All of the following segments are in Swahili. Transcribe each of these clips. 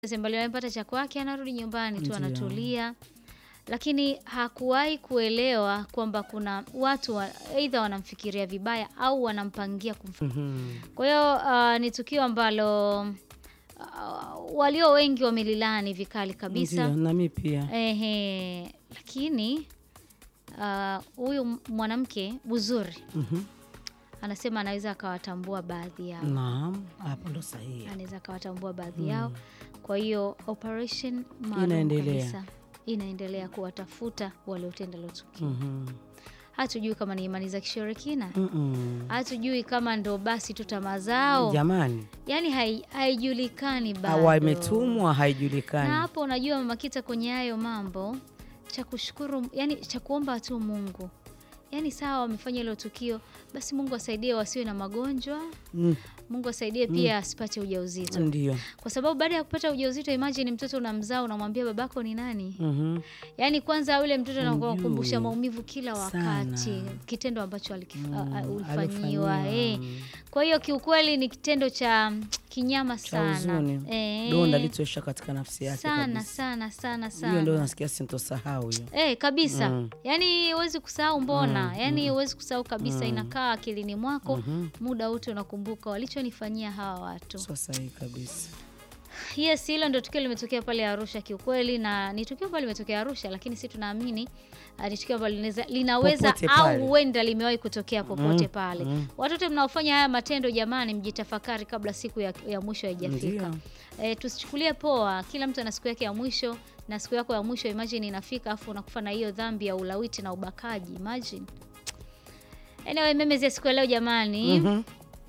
Sembali amepata cha kwake, anarudi nyumbani tu Ndiyo. anatulia, lakini hakuwahi kuelewa kwamba kuna watu wa, aidha wanamfikiria vibaya au wanampangia kumf Mhm. kwa hiyo uh, ni tukio ambalo uh, walio wengi wamelilani vikali kabisa. Ndiyo, nami pia Ehe, lakini uh, huyu mwanamke Buzuri Mhm. anasema anaweza akawatambua baadhi yao, Naam, hapo ndo sahihi. anaweza akawatambua baadhi yao. Kwa hiyo operation maalum Inaendelea. kabisa inaendelea kuwatafuta waliotenda hilo tukio. Mhm. Hatujui kama ni imani za kishirikina, Mm-mm. hatujui kama ndo basi tu tamaa zao, Jamani, yaani hai- haijulikani bado. au imetumwa na haijulikani. hapo unajua Mama Kita, kwenye hayo mambo cha kushukuru, yani cha kuomba tu Mungu, yani sawa, wamefanya hilo tukio, basi Mungu asaidie wasiwe na magonjwa, Mm, Mungu asaidie pia asipate ujauzito, Ndiyo. kwa sababu baada ya kupata ujauzito, imagine mtoto unamzaa, unamwambia babako ni nani? Mhm. Yani kwanza yule mtoto anakukumbusha Hujui. maumivu kila Sana. wakati, kitendo ambacho alikif- Mm, a- a- ulifanyiwa alifanyiwa. eh. Kwa hiyo kiukweli ni kitendo cha mm, kinyama Cha sana huzuni. Eh. Donda litoesha katika nafsi yake sana kabisa. sana sana Hiyo ndio sana nasikia sintosahau hiyo. eh, kabisa Mm. yaani huwezi kusahau mbona Mm, yaani huwezi kusahau kabisa Mm. inakaa akilini mwako Mhm. muda wote unakumbuka walichonifanyia hawa watu Sio sahihi kabisa. yes hilo ndio tukio limetokea pale Arusha kiukweli na ni tukio ambalo limetokea Arusha lakini si tunaamini uh, ni tukio ambalo linaweza, linaweza Popote au pale. huenda limewahi kutokea popote Mm, pale mm. watoto mnaofanya haya matendo jamani mjitafakari kabla siku ya, ya mwisho haijafika Ndio. E, tusichukulie poa. Kila mtu ana siku yake ya mwisho, na siku yako ya mwisho imagine inafika, afu unakufa na hiyo dhambi ya ulawiti na ubakaji imagine. Anyway, memezi ya siku ya leo jamani. Mhm.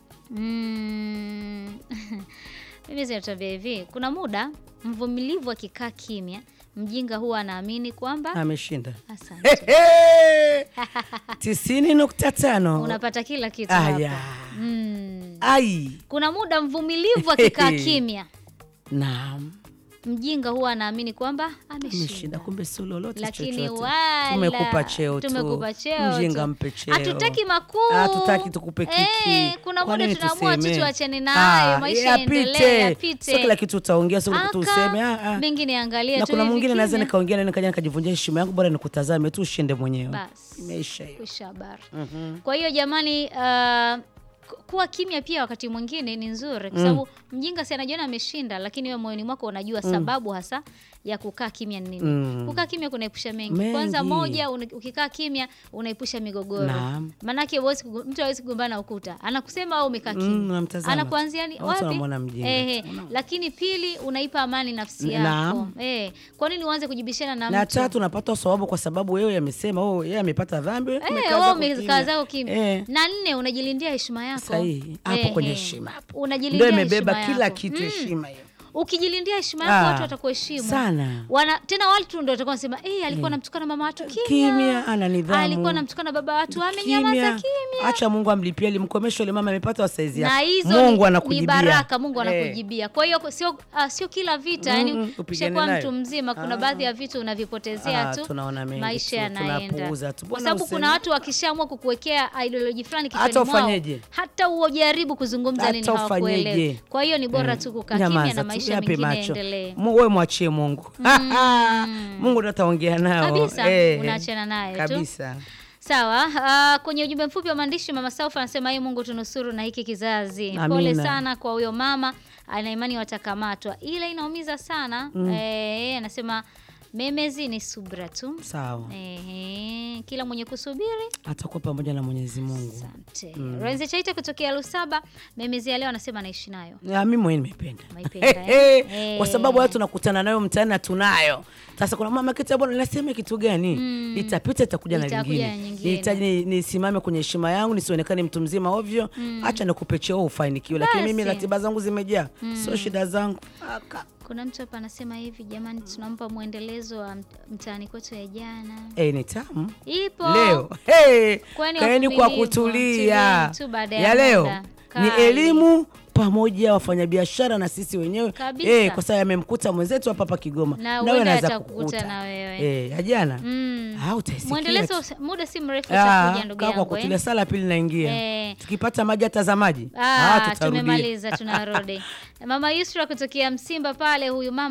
Mm. Mimi zinatuambia hivi, kuna muda mvumilivu akikaa kimya, mjinga huwa anaamini kwamba Ameshinda. asante. tisini nukta tano. Unapata kila kitu Aya. hapa. Mm. Ai. Kuna muda mvumilivu akikaa kimya, Naam. mjinga huwa anaamini kwamba ameshinda. Ameshinda kumbe sio lolote lakini chochote. wala Tumekupa cheo tu. tumekupa cheo Mjinga tu. mpe cheo. hatutaki makuu Hatutaki tukupe kiki. Eh, kuna Kwa muda nini tunaamua tu tuseme? tuachane nayo Ah, maisha yapite. yaendelee yapite Sio kila kitu utaongea, sio kila kitu Aka, useme. ah, ah. mengi niangalie Na tu kuna hivi mwingine naweza kimya. nikaongea na nikaja nikajivunjia heshima yangu, bora nikutazame tu ushinde mwenyewe. Bas. Imeisha hiyo. Kwisha habari Mhm. kwa hiyo jamani uh, ku- kuwa kimya pia wakati mwingine ni nzuri kwa sababu mjinga si anajiona ameshinda lakini wewe moyoni mwako unajua sababu hasa ya kukaa kimya ni nini Mm. kukaa kimya kunaepusha mengi. Mengi. kwanza moja una- ukikaa kimya unaepusha migogoro Naam. maanake huwezi kugo- mtu hawezi kugombana na ukuta anakusema au umekaa kimya Mm, namtazama anakuanzia ni tu. Watu wapi wanamwona mjinga Ehe, tu. Una- lakini pili unaipa amani nafsi N- yako naam. eh kwa nini uanze kujibishana na, na mtu tatu napata sababu kwa sababu wewe amesema oh, yeye amepata dhambi wewe Eh, umekaa wewe zako umekaa kimya. zako kimya. Eh, Na nne unajilindia heshima yako. Sahihi. Hapo Ehe. kwenye heshima hapo. Unajilindia ndio imebeba heshima kila yako. kitu Mm. heshima hiyo Ukijilindia heshima yako Ah, watu watakuheshimu. sana. Wana, tena watu ndio watakuwa wanasema eh, alikuwa anamtukana mama watu kimya. Kimya, ana nidhamu. Alikuwa anamtukana baba watu amenyamaza kimya. acha Mungu amlipie alimkomesha yule mama amepata wasaizi Na yake hizo Mungu ni, anakujibia ni baraka Mungu Eh. anakujibia. Kwa hiyo sio ah, sio kila vita, Mm, yani mm, upigane ukishakuwa nayo. mtu mzima kuna Ah. baadhi ya vitu unavipotezea Ah, tu. tunaona mengi maisha tu, yanaenda. tunapuuza tu. Kwa Mbona sababu useme? kuna watu wakishaamua kukuwekea ideology fulani kichwani Hata mwao, ufanyeje? hata ujaribu kuzungumza Hata nini hawakuelewi. ufanyeje? Kwa hiyo ni bora Eh, tu kukaa kimya nyamaza na tu, maisha yape mengine macho. yaendelee. Mu- wewe mwachie Mungu Mungu ndo ataongea nao Kabisa, Eh, unaachana naye tu. kabisa Sawa. Uh, kwenye ujumbe mfupi wa maandishi mama Saufa anasema yeye Mungu tunusuru na hiki kizazi. Amina. Pole sana kwa huyo mama, ana imani watakamatwa, ila inaumiza sana eh, anasema memezi ni subra tu. sawa Ehe, kila mwenye kusubiri atakuwa pamoja na Mwenyezi Mungu Asante. Renze Chaita kutokea Lusaba, memezi ya leo anasema anaishi nayo. Ya, mimi mwenyewe nimeipenda Umeipenda, eh? Eh, kwa Eh. sababu watu tunakutana nayo mtaani na tunayo sasa kuna mama kitu bwana nasema kitu gani litapita itakuja na Itakuja lingine na nyingine. nihitaji ni- nisimame kwenye heshima yangu nisionekane mtu mzima ovyo acha nikupe cheo ufanikiwe lakini mimi Basi. ratiba zangu zimejaa sio shida zangu Aka. Kuna mtu hapa anasema hivi, jamani, tunampa mwendelezo wa mt- mtaani kwetu ya jana. Eh, ni tamu Ipo leo hey, Kwani kaeni kwa wavumilivu, kutulia tulieni tu baada ya ya leo muda. ni Kali. elimu pamoja wafanyabiashara na sisi wenyewe Kabisa. eh, kwa sababu yamemkuta mwenzetu hapa hapa Kigoma Na wewe huenda anaweza atakukuta kukukuta. na wewe. eh, ya jana Mm. Ah, utaisikia Mwendelezo tu. muda si mrefu Ah, utakuja ndugu kaa kwa yangu. kutulia Eh? sala pili naingia Eh. tukipata maji hata maji Ah, tutarudia. tumemaliza tunarudi. Mama Yusra kutokea Msimba pale huyu mama